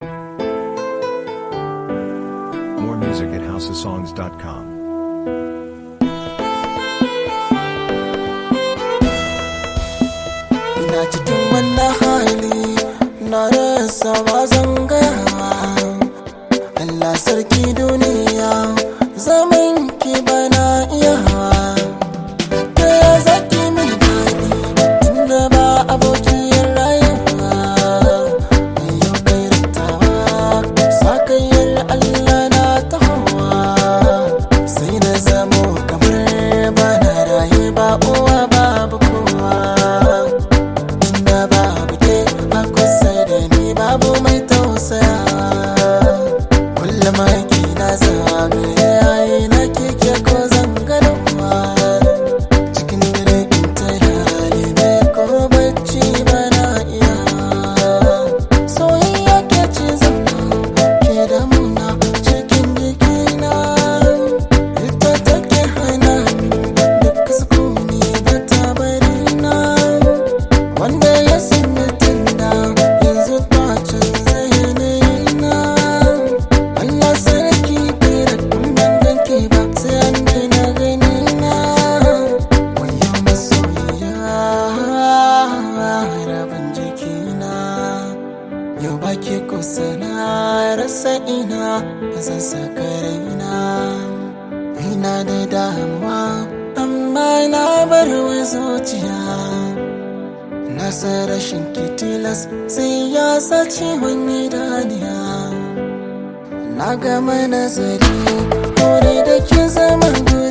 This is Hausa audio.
More music at houseofsongs.com. ina cikin wannan hali na rasa ba zangawa Allah sarki duniya zaman ki bana iyawa ta ya zaki min daɗi tunda ba abokiyar rayuwa mai yau kai rattawa sakayyar Allah na ta hawa sai na zamo kamar bana raye ba uwa babu kowa tunda babu ke a kusa da ni babu mai tausaya kullum aiki na zagaye yayi na keke ko zangarwa cikin dare in ta halibe ko bacci bana iya soyayya ke ci zama ke da muna cikin jikina ita take hana ni duk sukuni da tabarina wanda ya san mutum da yanzu ta canza yanayina Allah sarki kai da ban ganke ba sai an daina ganina wayo masoyiya rabin jikina yau ba ke kusa na rasa ina zan saka raina ina da damuwa amma na bar wa zuciya na san rashin kitilas sai ya sace wani daniya na gama nazari kore da ke zama guri